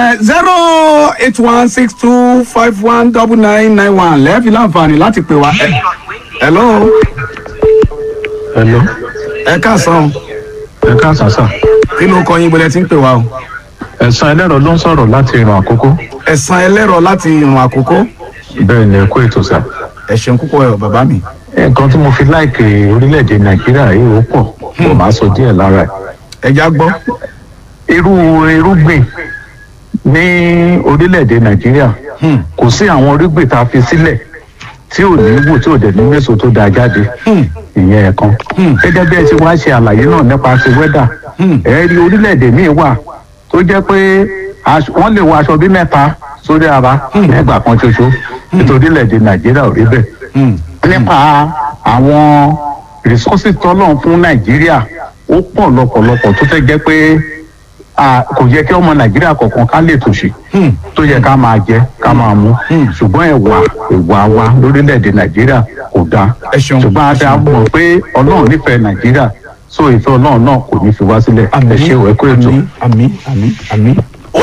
zero eight one six two five one double nine nine one lẹ́ẹ̀fi láǹfààní láti pè wá. Ẹ- hello Hello. ẹ káàsán Ẹ káàsán sà. kí ló kọ yín bọ́lẹ̀ tí ń pè wá o. Ẹ̀sán ẹlẹ́rọ ló ń sọ̀rọ̀ láti ìrìn àkókò. ẹ̀sán ẹlẹ́rọ láti ìrùn àkókò Bẹ́ẹ̀ ni ẹ kú ètò sà. ẹ ṣeun púpọ̀ ẹ̀ bàbá mi. Nǹkan tí mo fi láìkè orílẹ̀-èdè Nàìjíríà yìí ó pọ̀. Mo máa sọ díẹ̀ lára ẹ̀. ẹja gbọ́. Irú irúgbìn ní orílẹ̀-èdè Nàìjíríà Hmm. kò sí àwọn irúgbìn tá a fi sílẹ̀ tí ò ní wò tí ò dẹ̀ ní méso tó dáa jáde. Hmm. Ìyẹn ẹ̀kan. Hmm. Gẹ́gẹ́ bí ẹ ti wá ṣe àlàyé náà nípa ti wẹ́dà. Hmm. Ẹ rí orílẹ̀-èdè míì wà tó jẹ́ pé aṣọ- wọ́n lè wọ aṣọ bí mẹ́ta sórí ara nígbà kan ṣoṣo nítorí orílẹ̀-èdè Nàìjíríà ò rí bẹ́ẹ̀ Hmm. nípa àwọn resources tọ́lọ̀ fún nàìjíríà ó pọ̀ lọ́pọ̀lọpọ̀ tó fẹ́ jẹ́ pé à, kò yẹ kí ọmọ nàìjíríà kọ̀ọ̀kan ká lè tòṣì Hmm. tó yẹ ká máa jẹ ká máa mú Hmm. ṣùgbọ́n ẹ̀wà ìwà wa lórílẹ̀‐èdè nàìjíríà kò dáa Ẹ ṣeun. ṣùgbọ́n a dá mọ̀ pé ọlọ́run nífẹ̀ẹ́ nàìjíríà so ìfẹ́ ọlọ́run náà kò ní fi wá sílẹ̀ ẹ ṣé o ẹ kú ètò. àmì àmì àmì àmì